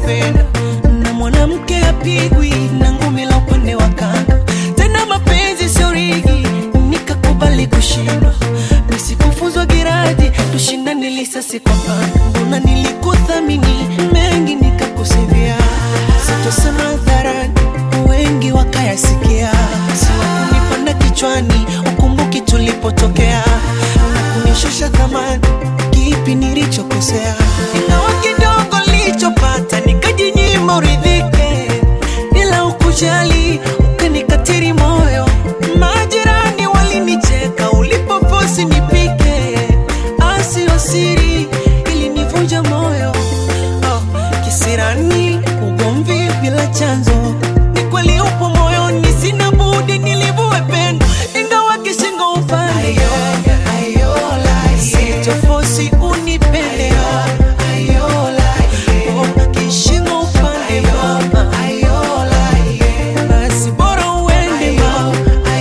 upendo na mwanamke apigwi na ngumi la upande wa kando tena mapenzi sio rigi nikakubali kushindwa nisikufuzwa giradi tushindane lisasi kwa pando mbona nilikuthamini mengi nikakusivia sitosema hadharani wengi wakayasikia siwakunipanda kichwani ukumbuki tulipotokea na kunishusha thamani kipi nilichokosea ingawa kidogo nilichopata nikajinyima uridhike ila ukujali ukanikatiri moyo majirani walinicheka ulipofosi nipike asio siri ilinivunja moyo oh, kisirani ugomvi bila chanzo ni kweli upo moyoni sina budi nilivue pendo ingawa kishingo upande sitofosi unipende Oh, kishingo upande mama basi bora uende mama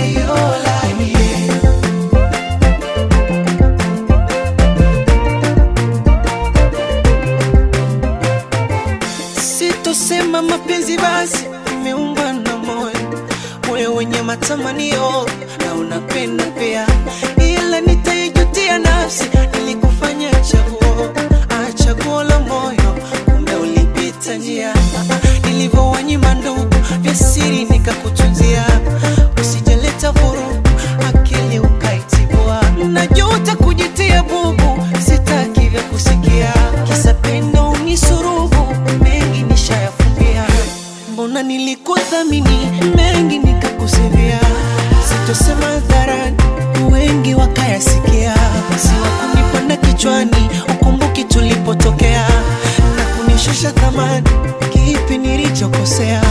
sitosema mapenzi basi imeungwa na moyo moyo wenye matamanio na unapenda pia ila nitaijutia nafsi ilikufanya chaguo ah, chaguo la moyo kumbe ulipita njia nilivyowanyima ndugu vya siri nikakutunzia usijaleta vurugu akili ukaitibua najuta kujitia bubu sitaki vya kusikia kisa pendo unisurubu mengi nishayafumbia mbona nilikuthamini mengi nikakusivia sitosema hadharani wengi wakayasikia siwakunipanda kichwani ukumbuki tulipotokea na kunishusha thamani kipi nilichokosea